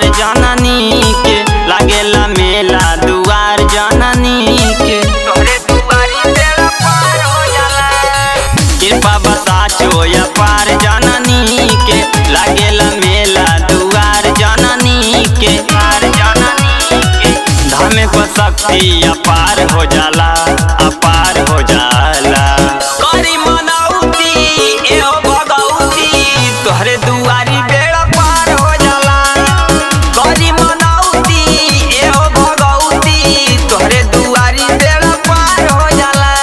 अपार जननी के लागेला मेला दुआर जननी के तोहरे दुआरी बेड़ा पार हो जाला कृपा बसाचो अपार जननी के लागेला मेला दुआर जननी के पार जननी के धामे को शक्ति अपार हो जाला अपार हो जाला करी मनौती एहो भगौती तोहरे दुआरी बेड़ा पार हो जाला करी मनौती एहो भगौती तोहरे दुआरी बेड़ा पार हो जाला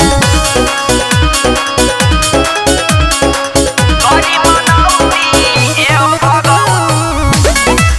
करी मनौती एहो भगौती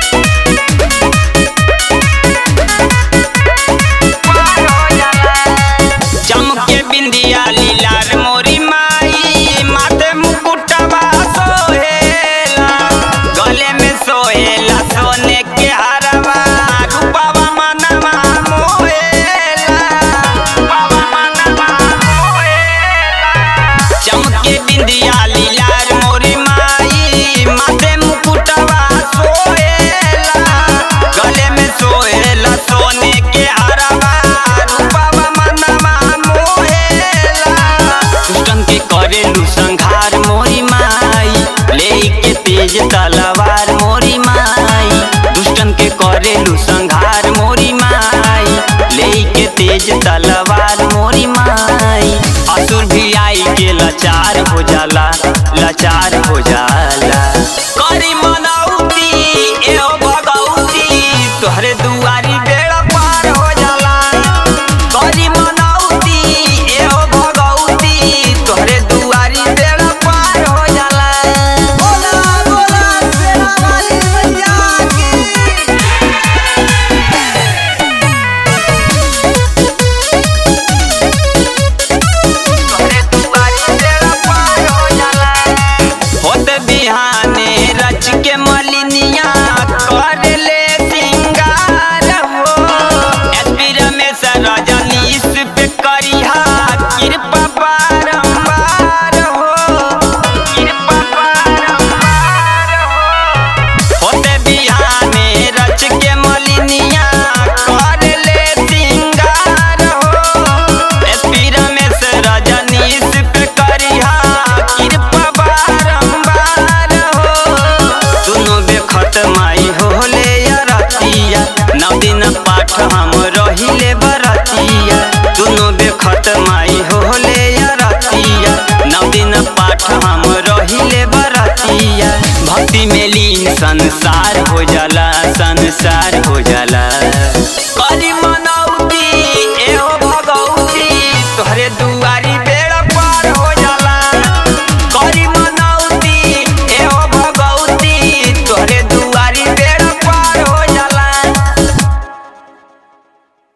चमके बिंदिया लीलार मोरी माई माथे मुकुटवा सोहेला गले में सोहेला सोने के हरवा रूपवा मनवा मोहेला रूपवा मनवा मोहेला चमके बिंदिया लीलार मोरी माई माथे मुकुटवा सोहेला गले में सोहेला सोने के हरवा रूपवा मनवा मोहेला दुष्टन के करेलू संघार मोरी माई लेके तेज तलवार मोरी माई दुष्टन के करेलू संघार मोरी माई लेके तेज तलवार मोरी माई असुर भी आई के लाचार हो जाला लाचार हो जाला करी मनौती एहो भगौती तोहरे दुआरी बेड़ा पार हो जाला करी मनौती एहो भगौती तोहरे दुआरी बेड़ा पार हो जाला बोला बोला शेरा वाली मैया की तोहरे दुआरी बेड़ा पार हो जाला होत बिहाने रच के मलिनिया कर ले सिंगार हो एसपी रमेश रजनीश पे करिहा कृपा बारंबार हो कृपा बारंबार हो होते बिहाने रच के मलिनिया कर ले सिंगार हो एसपी रमेश रजनीश पे करिहा कृपा बारंबार हो दुनो बेखत माई होले रतिया नौ दिन पाठ हम रहिले बरतिया दुनो बेखत माई होले रतिया नौ दिन पाठ हम रहिले बरतिया भक्ति में लीन संसार